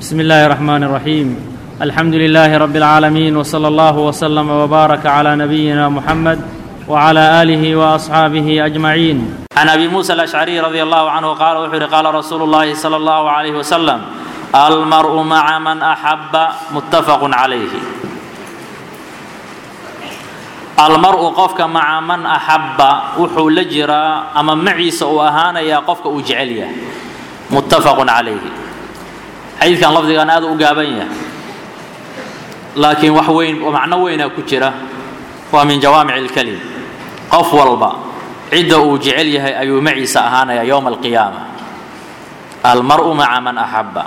بسم الله الرحمن الرحيم الحمد لله رب العالمين وصلى الله وسلم وبارك على نبينا محمد وعلى اله واصحابه اجمعين عن ابي موسى الاشعري رضي الله عنه قال وحر قال رسول الله صلى الله عليه وسلم المرء مع من احب متفق عليه almar-u qofka maca man axabba wuxuu la jiraa ama maciisa uu ahaanayaa qofka uu jecel yahay muttafaqun calayhi xadiidkan lafdigan aad u gaaban yahay laakiin wax weyn oo macno weynaa ku jira waa min jawaamic اlkelim qof walba cidda uu jecel yahay ayuu maciisa ahaanayaa yowma alqiyaama almar-u maca man axabba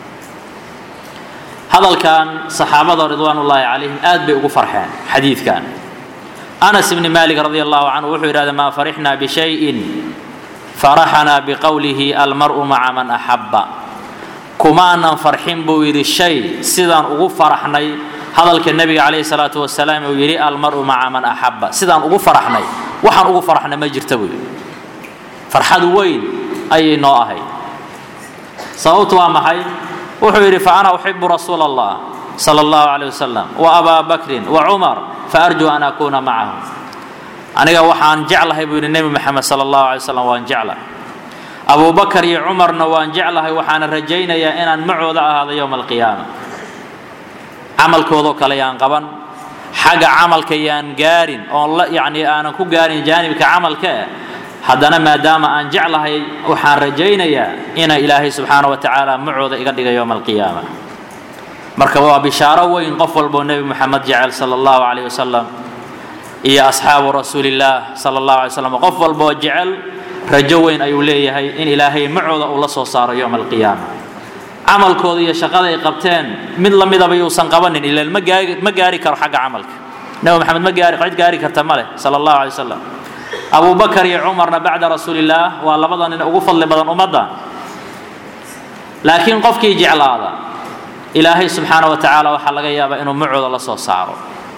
hadalkan saxaabada ridwaan ullaahi calayhim aad bay ugu farxeen xadiidkan anas bni malik radi allahu canhu wuxuu yidhahda maa farixnaa bishayin faraxanaa biqowlihi almar'u maca man axabba kumaanan farxin buu yidhi shay sidaan ugu faraxnay hadalka nebiga calayhi salaatu wasalaam uu yidhi almar'u maca man axabba sidaan ugu faraxnay waxaan ugu faraxnay ma jirta buu yidhi farxad weyn ayay noo ahayd sababtu waa maxay wuxuu yidhi fa ana uxibu rasuula allah sala allahu calayh wasalam wa abaa bakrin wa cumar faarjuu an akuuna macahum aniga waxaan jeclahay buu yidhi nebi moxamed sala allahu alay slam waan jeclahay abubakar iyo cumarna waan jeclahay waxaana rajaynayaa inaan macooda ahaado yowma alqiyaama camalkoodoo kale yaan qaban xagga camalka yaan gaarin oon la yacni aanan ku gaarin jaanibka camalka eh haddana maadaama aan jeclahay waxaan rajaynayaa ina ilaahay subxaana wa tacaala macooda iga dhiga yowma alqiyaama marka waa bishaaro weyn qof walboo nebi moxamed jecel sala allahu calayh wasalam iyo asxaabu rasuulillaah sala allahu alay slam qof walboo jecel rajo weyn ayuu leeyahay in ilaahay macooda uu la soo saaro yowma alqiyaama camalkooda iyo shaqada ay qabteen mid la midaba yuusan qabanin ilaan ma gaari ma gaari karo xagga camalka nebi moxamed ma gaari cid gaari karta ma leh sala allahu alay wasalam abu bakar iyo cumarna bacda rasuulillaah waa labada nin ugu fadli badan ummadda laakiin qofkii jeclaada ilaahay subxaana wa tacaala waxaa laga yaabaa inuu macooda la soo saaro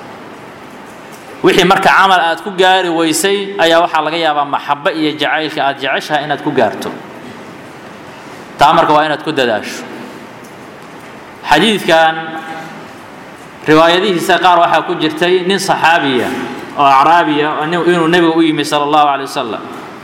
wixii marka camal aad ku gaari weysay ayaa waxaa laga yaabaa maxabo iyo jacaylka aad jeceshahay inaad ku gaarto taa marka waa inaad ku dadaasho xadiidkan riwaayadihiisa qaar waxaa ku jirtay nin saxaabiya oo acraabiya inuu nebiga u yimi sala allahu calay wasalam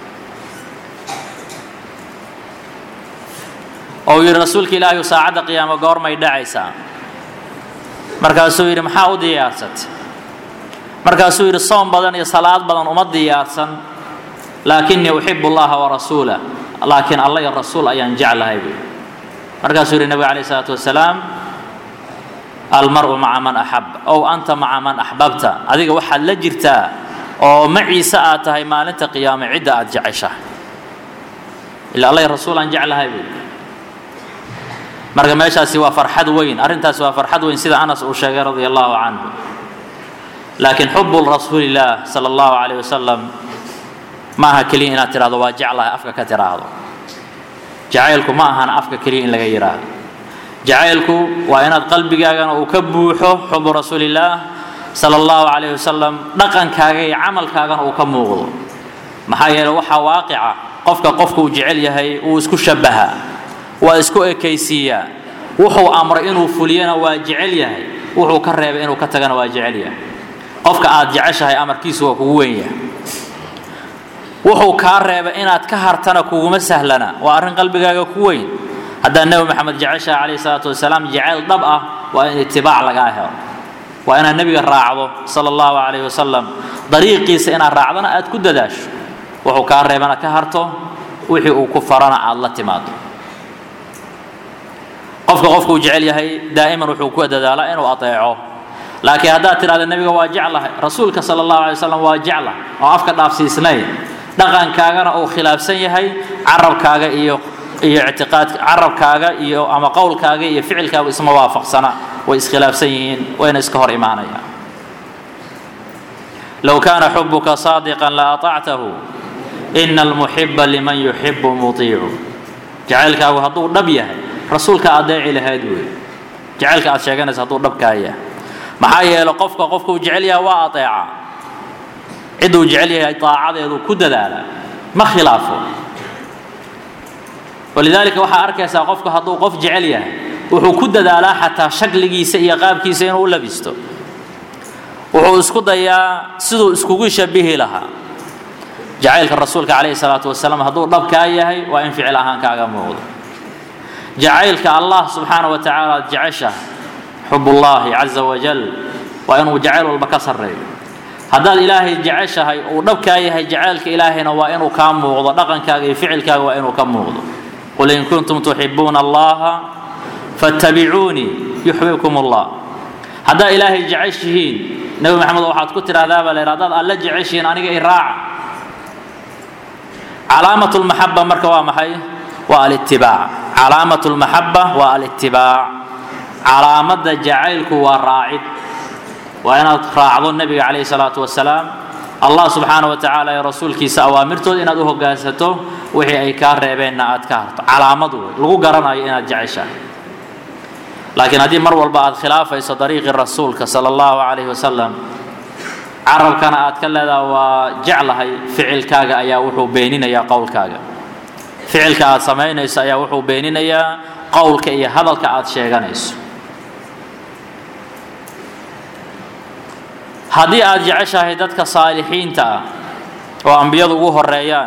oo uu yidhi rasuulka ilaahay saacadda qiyaamo goormay dhacaysaa markaasuu yidhi maxaa u diyaarsatay markaasuu yidhi soom badan iyo salaad badan uma diyaarsan laakinii uxibu allaha warasuulah laakiin alla iyo rasuul ayaan jeclahay buu markaasuu yidhi nebiga calayh isalaatu wasalaam almar'u maca man axab ow anta maca man axbabta adiga waxaad la jirtaa oo maciise aad tahay maalinta qiyaame cidda aad jeceshahay ila alla iyo rasuul aan jeclahay buu marka meeshaasi waa farxad weyn arrintaasi waa farxad weyn sida anas uu sheegay radia allahu canhu laakiin xubu rasuulillaah sala allahu calayh wasalam ma aha keliya inaad tidhahdo waa jeclahay afka ka tidhaahdo jacaylku ma ahana afka keliya in laga yidhaahdo jacaylku waa inaad qalbigaagana uu ka buuxo xubu rasuulillaah sala allahu calayh wasalam dhaqankaaga iyo camalkaagana uu ka muuqdo maxaa yeeley waxaa waaqica qofka qofka uu jecel yahay uu isku shabahaa waa isku ekaysiiyaa wuxuu amray inuu fuliyana waa jecel yahay wuxuu ka reebay inuu ka tagana waa jecel yahay qofka aad jeceshahay amarkiisu waa kugu weyn yahay wuxuu kaa reebay inaad ka hartana kuguma sahlana waa arrin qalbigaaga ku weyn haddaad nebi moxamed jeceshaha calayhi salaatu wasalaam jeceyl dhab ah waa in itibaac lagaa helo waa inaad nebiga raacdo sala allahu calayhi wasalam dariiqiisa inaad raacdana aad ku dadaasho wuxuu kaa reebana ka harto wixii uu ku farana aad la timaado qofka qofkuu jecel yahay daa'iman wuxuu ku dadaalaa inuu adeeco laakiin haddaad tidhahda nebiga waa jeclahay rasuulka sala allahu alay wasalam waa jecla oo afka dhaafsiisnayn dhaqankaagana uu khilaafsan yahay carabkaaga iyo iyo ictiqaadka carabkaaga iyo ama qowlkaaga iyo ficilkaaga isma waafaqsana way iskhilaafsan yihiin wayna iska hor imaanayaan low kaana xubuka saadiqan la aطactahu ina almuxiba liman yuxibu muiicu jacaylkaagu hadduu dhab yahay rasuulka adeeci lahayd wey jacaylka aad sheeganaysa hadduu dhabkaa yahay maxaa yeele qofka qofkuu jecel yahay waa adeeca cidduu jecel yahay daacadeedu ku dadaala ma khilaafo walidaalika waxaa arkaysaa qofku hadduu qof jecel yahay wuxuu ku dadaalaa xataa shakligiisa iyo qaabkiisa inuu u labisto wuxuu isku dayaa siduu iskugu shabihi lahaa jacaylka rasuulka calayhi salaatu wasalaam hadduu dhabkaa yahay waa in ficil ahaan kaaga muuqdo jacaylka allah subxaana wa tacaala aad jeceshaha xubullaahi caza wajal waa inuu jacayl walba ka sarreeyo haddaad ilaahay jeceshahay uu dhabkaa yahay jacaylka ilaahayna waa inuu kaa muuqdo dhaqankaaga iyo ficilkaaga waa inuu ka muuqdo qul in kuntum tuxibuuna allaha fattabicuunii yuxbibkum allah haddaad ilaahay jeceshihiin nebi maxamed waxaad ku tidhahdaa baa la yidhi haddaad alle jeceshihiin aniga i raaca calaamat lmaxaba marka waa maxay waa alitibaac calaamat lmaxaba waa alitibaac calaamadda jacaylku waa raacid waa inaad raacdo nebiga calayhi salaatu wasalaam allah subxaana wa tacaala iyo rasuulkiisa awaamirtooda inaad u hoggaansato wixii ay kaa reebeenna aad ka harto calaamad wey lagu garanayo inaad jeceshahay laakiin haddii mar walba aad khilaafayso dariiqii rasuulka sala allahu calayhi wasalam carabkana aad ka leedaha waa jeclahay ficilkaaga ayaa wuxuu beeninayaa qowlkaaga ficilka aad samaynayso ayaa wuxuu beeninayaa qowlka iyo hadalka aad sheeganayso haddii aad jeceshahay dadka saalixiinta ah oo ambiyadu ugu horeeyaan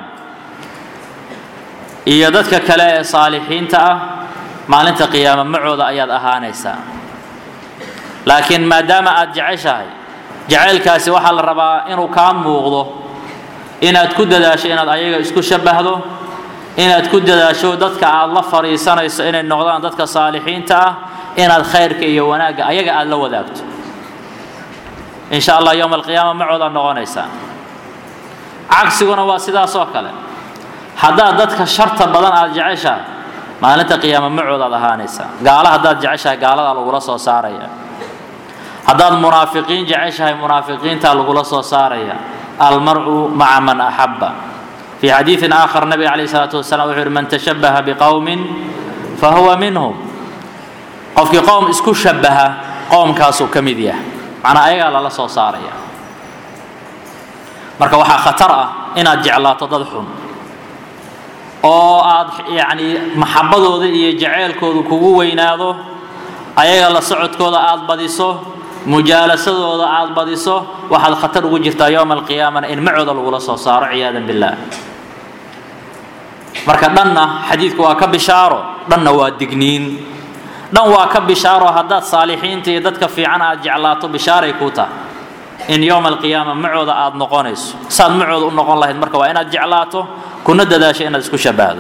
iyo dadka kale ee saalixiinta ah maalinta qiyaama macooda ayaad ahaanaysaa laakiin maadaama aad jeceshahay jacaylkaasi waxaa la rabaa inuu kaa muuqdo inaad ku dadaasho inaad ayaga isku shabbahdo inaad ku dadaasho dadka aad la fadhiisanayso inay noqdaan dadka saalixiinta ah inaad khayrka iyo wanaagga ayaga aad la wadaagto in sha allah yowma alqiyaama macoodaad noqonaysaa cagsiguna waa sidaas oo kale haddaad dadka sharta badan aad jeceshahay maalinta qiyaama macoodaad ahaanaysaa gaala haddaad jeceshahay gaaladaa lagula soo saaraya haddaad munaafiqiin jeceshahay munaafiqiintaa lagula soo saaraya almar'u maca man axabba fii xadiidin aakhar nabiga calayhi salaatu wasalaam wuxuu yidhi man tashabbaha biqowmin fahuwa minhum qofkii qowm isku shabbaha qowmkaasuu ka mid yahay macnaa ayagaa lala soo saaraya marka waxaa khatar ah inaad jeclaato dad xun oo aad yacni maxabbadooda iyo jaceylkooda kugu weynaado ayaga la socodkooda aad badiso mujaalasadooda aad badiso waxaad khatar ugu jirtaa yowma alqiyaamana in macooda lagula soo saaro ciyaadan billaah marka dhanna xadiidku waa ka bishaaro dhanna waa digniin dhan waa ka bishaaro haddaad saalixiinta iyo dadka fiican aad jeclaato bishaaray kuu tahay in yowma alqiyaama macooda aad noqonayso saad macooda u noqon lahayd marka waa inaad jeclaato kuna dadaasho inaad isku shabbahdo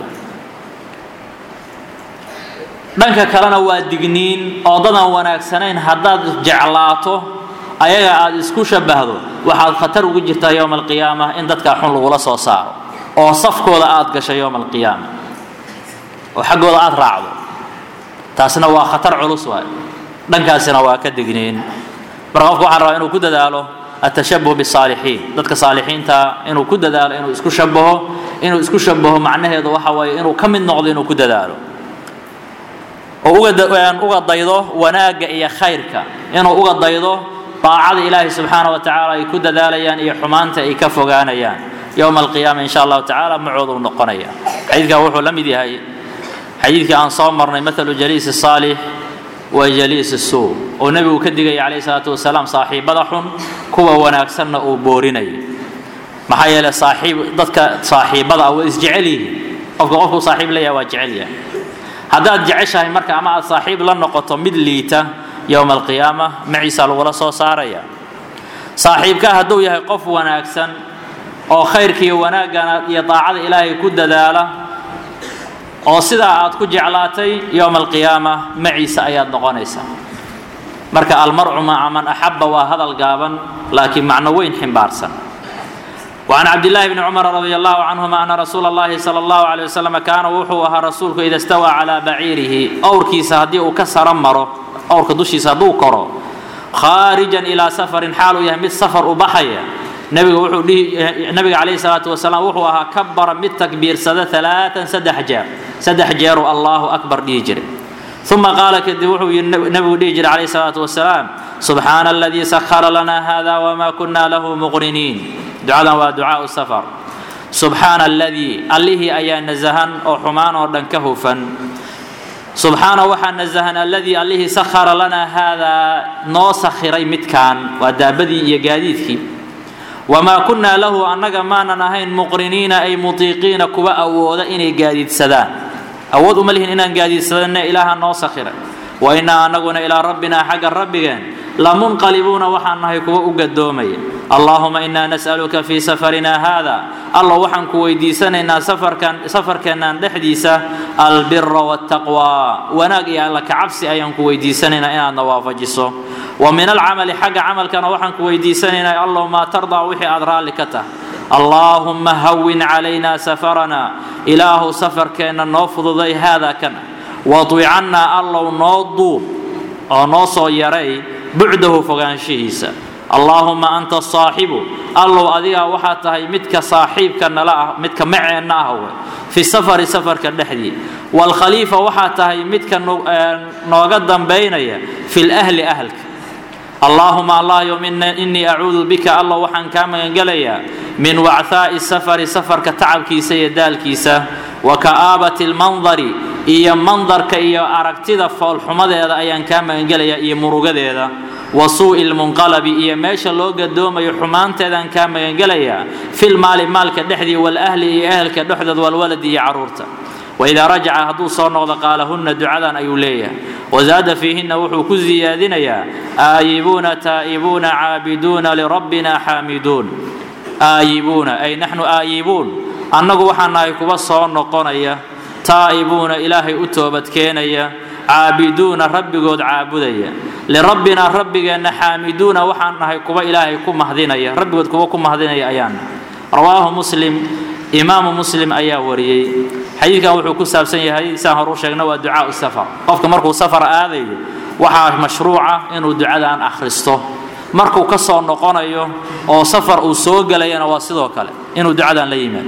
dhanka kalena waa digniin oo dadan wanaagsanayn haddaad jeclaato ayaga aad isku shabbahdo waxaad khatar ugu jirtaa yowma alqiyaama in dadkaa xun lagula soo saaro oo safkooda aad gasho yowma alqiyaama oo xaggooda aad raacdo taasna waa khatar culus waay dhankaasina waa ka digniin marka qofka waxaan rabaa inuu ku dadaalo atashabuh bisaalixiin dadka saalixiinta inuu ku dadaalo inuu isku shabaho inuu isku shabaho macnaheedu waxa waaye inuu ka mid noqdo inuu ku dadaalo oo uga daydo wanaagga iyo khayrka inuu uga daydo daacada ilaahi subxaana wa tacaala ay ku dadaalayaan iyo xumaanta ay ka fogaanayaan yowma alqiyaama in sha allahu tacaala macoodu noqonaya xadiidkan wuxuu la mid yahay xadiidkii aan soo marnay maalu jaliisi saalix wa jaliisi suu oo nebigu ka digaya calayhi salaatu wasalaam saaxiibada xun kuwa wanaagsanna uu boorinaya maxaa yeelay saaxiib dadka saaxiibada ah waa isjecel yihiin qofka qofkuu saaxiib leeyahay waa jecel yahay haddaad jeceshahay marka ama aad saaxiib la noqoto mid liita yowma alqiyaama maciisa lagula soo saaraya saaxiibkaa hadduu yahay qof wanaagsan oo khayrka iyo wanaaggana iyo daacada ilaahay ku dadaala oo sidaa aad ku jeclaatay yowma alqiyaama maciisa ayaad noqonaysaa marka almarcu maca man axabba waa hadal gaaban laakiin macno weyn ximbaarsan وعن عبد الله بن عمر رضي الله عنهما أن رسول الله صلى الله عليه وسلم كان وحوها رسولك إذا استوى على بعيره أوركي سهدي كسر مره أورك دشي سهدو كرو خارجا إلى سفر حال يهمد سفر أبحيا نبي وحو نبي عليه الصلاة والسلام وحوها كبر من تكبير سد ثلاثا سد حجار سد حجار الله أكبر ديجري ثم قال كدي وحو نبي ديجري عليه الصلاة والسلام سبحان الذي سخر لنا هذا وما كنا له مقرنين ducadan waa ducaau safar subxaana aladii allihii ayaa nasahan oo xumaan oo dhan ka hufan subxaana waxaa nasahan aladii allihii sakhara lanaa haadaa noo sakhiray midkaan waa daabadii iyo gaadiidkii wamaa kunnaa lahu annaga maanan ahayn muqriniina ay mutiiqiina kuwa awooda inay gaadiidsadaan awood uma lihin inaan gaadiidsadane ilaaha noo sakhiray wa innaa annaguna ilaa rabbinaa xagga rabbigeen lamunqalibuuna waxaan nahay kuwa u gadoomaya allaahuma inaa nas'aluka fii safarinaa haada allo waxaan ku weydiisanaynaa safarkan safarkeennan dhexdiisa albira waataqwa wanaag iyo alla kacabsi ayaan ku weydiisanaynaa inaadna waafajiso wa min alcamali xagga camalkana waxaan ku weydiisanaynaa allow maa tardaa wixii aad raalli ka tahay allaahumma hawin calaynaa safarana ilaahu safarkeenna noo fududay haadaa kana wadwicannaa allow noo duub oo noo soo yaray bucdahu fogaanshihiisa allaahumma anta saaxibu allow adigaa waxaa tahay midka saaxiibka nala ah midka maceenna ah we fi safari safarka dhexdii waalkhaliifa waxaa tahay midka nooga dambaynaya fi lahli ahlka allaahuma allahyo innii acuudu bika allow waxaan kaa magangelayaa min wachaa'i safari safarka tacabkiisa iyo daalkiisa wa ka'aabati lmandari iyo mandarka iyo aragtida foolxumadeeda ayaan kaa magangelayaa iyo murugadeeda wa suu'i lmunqalabi iyo meesha loo gadoomayo xumaanteedaan kaa magangelayaa filmaali maalka dhexdii walahli iyo ehelka dhexdood walwaladi iyo caruurta waidaa rajaca hadduu soo noqdo qaalahunna ducadan ayuu leeyahay wazaada fiihinna wuxuu ku siyaadinayaa aayibuuna taa'ibuuna caabiduuna lirabbina xaamiduun aayibuuna ay naxnu aayibuun annagu waxaan nahay kuwa soo noqonaya taa'ibuuna ilaahay u toobadkeenaya caabiduuna rabbigood caabudaya lirabbinaa rabbigeenna xaamiduuna waxaan nahay kuwa ilaahay ku mahdinaya rabbigood kuwa ku mahdinaya ayaan rawaahu muslim imaamu muslim ayaa wariyey xadiidkan wuxuu ku saabsan yahay saan hor u sheegna waa ducaau safar qofka markuu safar aadayo waxaa mashruuca inuu ducadan akhristo markuu ka soo noqonayo oo safar uu soo gelayana waa sidoo kale inuu ducadan la yimaado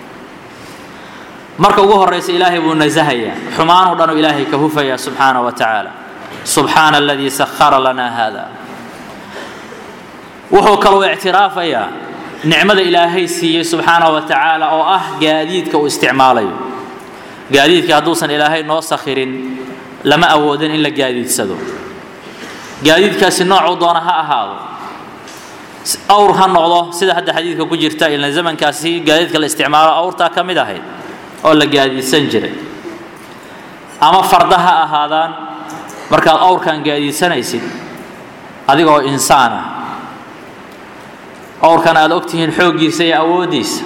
marka ugu horaysa ilaahay buu nasahayaa xumaanoo dhanuu ilaahay ka hufaya subxaana wa tacaala subxaana aladii sahara lanaa hada wuxuu kaloo ictiraafayaa nicmada ilaahay siiyey subxaana wa tacaala oo ah gaadiidka uu isticmaalayo gaadiidka hadduusan ilaahay noo sakhirin lama awoodin in la gaadiidsado gaadiidkaasi noocuu doona ha ahaado awr ha noqdo sida hadda xadiidka ku jirta ilna zamankaasi gaadiidka la isticmaalo awrtaa ka mid ahayd oo la gaadiidsan jiray ama farda ha ahaadaan markaad awrkan gaadiidsanaysid adiga oo insaan ah awrkan aad ogtihiin xooggiisa iyo awooddiisa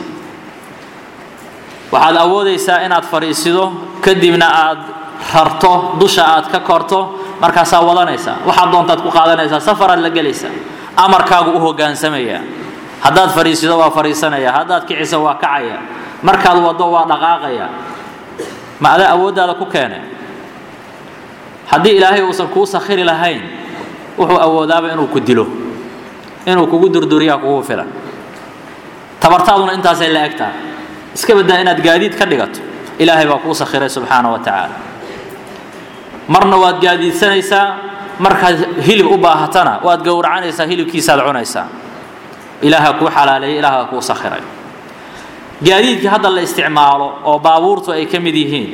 waxaad awoodaysaa inaad fadhiisido kadibna aad rarto dusha aad ka korto markaasaa wadanaysaa waxaad doontaad ku qaadanaysaa safaraad la gelaysaa amarkaagu u hoggaansamaya haddaad fadhiisido waa fadhiisanaya haddaad kiciso waa kacaya markaad waddo waa dhaqaaqaya ma adaa awooddaada ku keenay haddii ilaahay uusan kuu sakhiri lahayn wuxuu awoodaaba inuu ku dilo inuu kugu durduriyaa kugu filan tabartaaduna intaasay la eg tahay iska baddaa inaad gaadiid ka dhigato ilaahay baa kuu sakhiray subxaana wa tacaala marna waad gaadiidsanaysaa markaad hilib u baahatana waad gowracanaysaa hilibkiisaad cunaysaa ilaaha kuu xalaaleeyay ilaaha kuu sakhiray gaadiidkii hadda la isticmaalo oo baabuurtu ay ka mid yihiin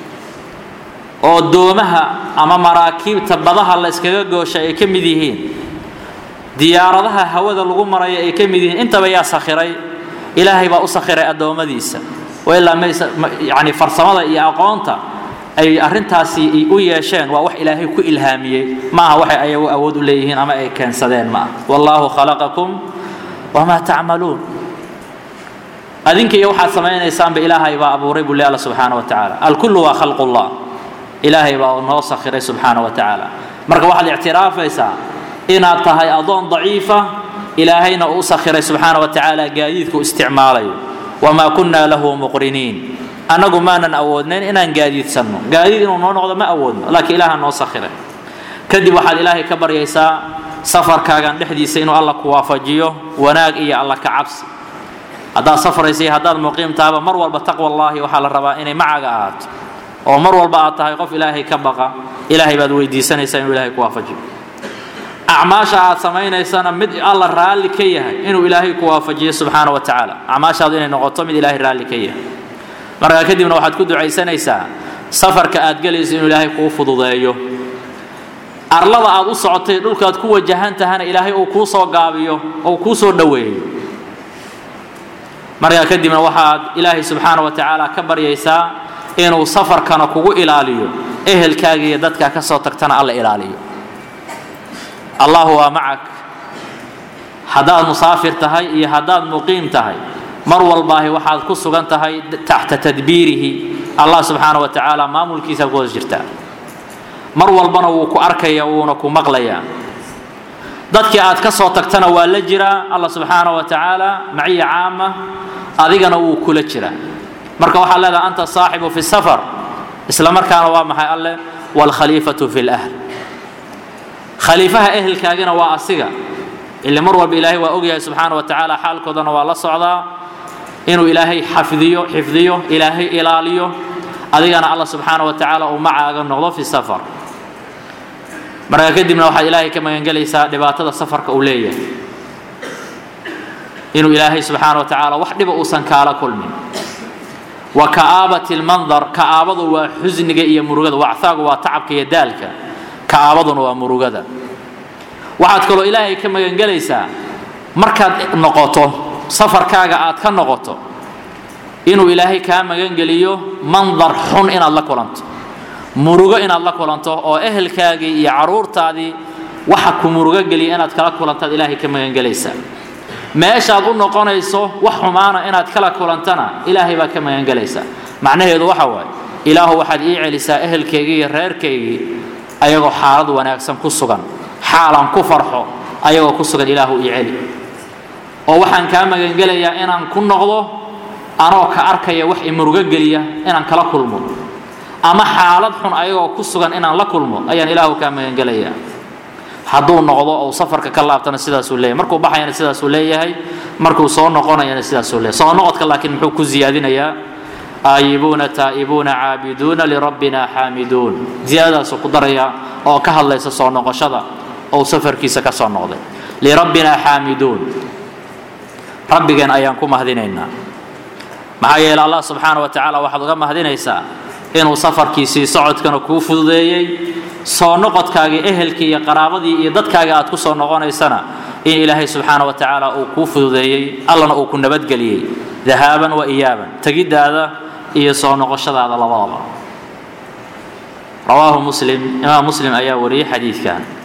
oo doomaha ama maraakiibta badaha la yskaga goosha ay ka mid yihiin diyaaradaha hawada lagu maraya ay ka mid yihiin intaba yaa sakhiray ilaahay baa u sakhiray addoommadiisa ilaa yani farsamada iyo aqoonta ay arintaasi u yeesheen waa wax ilaahay ku ilhaamiyey maaha waxay ayagu awood u leeyihiin ama ay keensadeen maaha wallaahu khalaqakum wamaa tacmaluun adinka iyo waxaad samaynaysaanba ilaahay baa abuuray buu le alla subxaana wa tacaala alkullu waa khalqullah ilaahay baa noo sakhiray subxaana wa tacaala marka waxaad ictiraafaysaa inaad tahay adoon daciifa ilaahayna uu u sakhiray subxaana wa tacaala gaadiidku isticmaalayo wamaa kunnaa lahu muqriniin annagu maanan awoodnayn inaan gaadiidsanno gaadiid inuu noo noqdo ma awoodno laakiin ilaaha noo sakhiray kadib waxaad ilaahay ka baryaysaa safarkaagan dhexdiisa inuu alla ku waafajiyo wanaag iyo alla ka cabsi haddaad safraysa iyo haddaad muqiimtaaba mar walba taqwa allaahi waxaa la rabaa inay macaga ahaato oo mar walba aad tahay qof ilaahay ka baqa ilaahay baad weydiisanaysaa inuu ilaahay ku waafajiyo acmaasha aad samaynaysana mid alla raalli ka yahay inuu ilaahay ku waafajiyo subxaana wa tacaala acmaashaadu inay noqoto mid ilaahay raalli ka yahay markaa kadibna waxaad ku ducaysanaysaa safarka aad gelayso inuu ilaahay kuu fududeeyo arlada aad u socotay dhulkaad ku wajahan tahana ilaahay uu kuu soo gaabiyo ou kuu soo dhoweeyo markaa kadibna waxaad ilaahay subxaana wa tacaala ka baryaysaa inuu safarkana kugu ilaaliyo ehelkaaga iyo dadkaa ka soo tagtana alla ilaaliyo allahu waa macak haddaad musaafir tahay iyo haddaad muqiim tahay mar walbaahi waxaad ku sugan tahay taxta tadbiirihi allah subxaana wa tacaala maamulkiisaad ku hoos jirtaa mar walbana wuu ku arkaya wuuna ku maqlayaa dadkii aad ka soo tagtana waa la jiraa allah subxaana wa tacaala maciya caama adigana wuu kula jiraa marka waxaad leedaha anta saaxibu fi safar isla markaana waa maxay alleh waalkhaliifatu fi lahl khaliifaha ehelkaagina waa asiga ile mar walba ilaahay waa ogyahay subxaana wa tacaala xaalkoodana waa la socdaa inuu ilaahay xafdiyo xifdiyo ilaahay ilaaliyo adigana allah subxaana wa tacaala uu macaaga noqdo fi safar markaa kadibna waxaad ilaahay ka magangelaysaa dhibaatada safarka uu leeyahay inuu ilaahay subxaana wa tacaala wax dhiba uusan kaala kulmin wa ka'aabati lmandar ka'aabadu waa xusniga iyo murugada wacthaagu waa tacabka iyo daalka ka'aabaduna waa murugada waxaad kaloo ilaahay ka magangelaysaa markaad noqoto safarkaaga aad ka noqoto inuu ilaahay kaa magangeliyo mandar xun inaad la kulanto murugo inaad la kulanto oo ehelkaagii iyo caruurtaadii waxa ku murugo geliya inaad kala kulantaad ilaahay ka magangelaysaa meeshaad u noqonayso wax xumaana inaad kala kulantana ilaahay baad ka magangelaysaa macnaheedu waxa waaye ilaahu waxaad ii celisaa ehelkaygii iyo reerkaygii ayagoo xaalad wanaagsan ku sugan xaalan ku farxo ayagoo ku sugan ilaahu ii celi oo waxaan kaa magangelayaa inaan ku noqdo anoo ka arkaya wax imurugo geliya inaan kala kulmo ama xaalad xun ayagoo ku sugan inaan la kulmo ayaan ilaahu kaa magangelayaa hadduu noqdo ou safarka ka laabtana sidaasuu leeyahay markuu baxayana sidaasuu leeyahay markuu soo noqonayana sidaasuu leeyahay soo noqodka laakiin muxuu ku ziyaadinayaa aayibuuna taa'ibuuna caabiduuna lirabbina xaamiduun ziyaadadaasuu ku daraya oo ka hadlaysa soo noqoshada ou safarkiisa ka soo noqday lirabbina xaamiduun rabbigeen ayaan ku mahdinaynaa maxaa yeele allah subxaana wa tacaala waxaad uga mahdinaysaa inuu safarkiisii socodkana kuu fududeeyey soo noqodkaagii ehelkii iyo qaraabadii iyo dadkaagii aad ku soo noqonaysana in ilaahay subxaana wa tacaala uu kuu fududeeyey allana uu ku nabadgeliyey dahaaban wa iyaaban tegiddaada iyo soo noqoshadaada labadaba rawaahu muslim imaam muslim ayaa wariyey xadiidkan